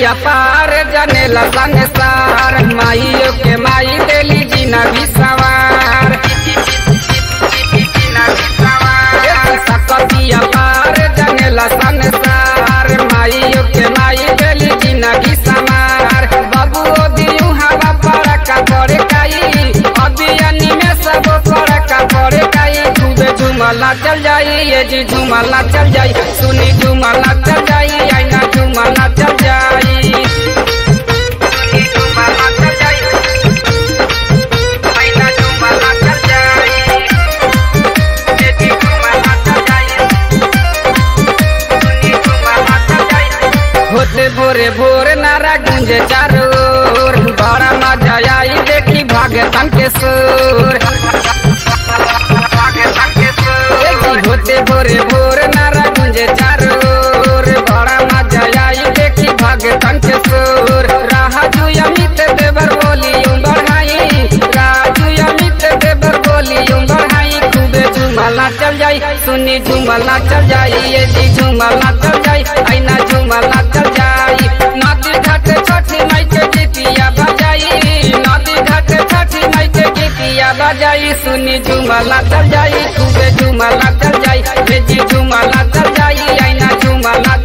अपार जनेला संसार माइयो के माई देली जीना भी सवार सकती अपार जनेला संसार माइयो के माई देली जीना भी समार बाबू दियू हवा पड़का पड़े काई अभियानी में सब पड़का पड़े काई खूबे झुमला चल जाई ये जी झुमला चल जाई सुनी झुमला चल जाई आईना झुमला चल जाई सुनी झुमला चल जाई आईना झुमला चल जाई ये जी झुमला चल जाई सुनी झुमला चल जाई होते भोरे भोर नारा गुंजे चारों ओर बड़ा मजा आई देखी भागतन के सुर देखी होते भोरे भोर नारा गुंजे चारों ओर बड़ा मजा आई देखी भागतन के सुर राजू अमित देवर बोली बढ़ाई राजू अमित देवर बोली बढ़ाई खूबे झुमला चल जाई सुनी झुमला चल जाई ये जी झुमला चल जाई आईना झुमला चल जाई नदी घाट छठी माई के गीतिया बजाई नदी घाट छठी माई के गीतिया बजाई सुनी झुमला चल जाई खूबे झुमला चल जाई ये जी झुमला चल जाई आईना झुमला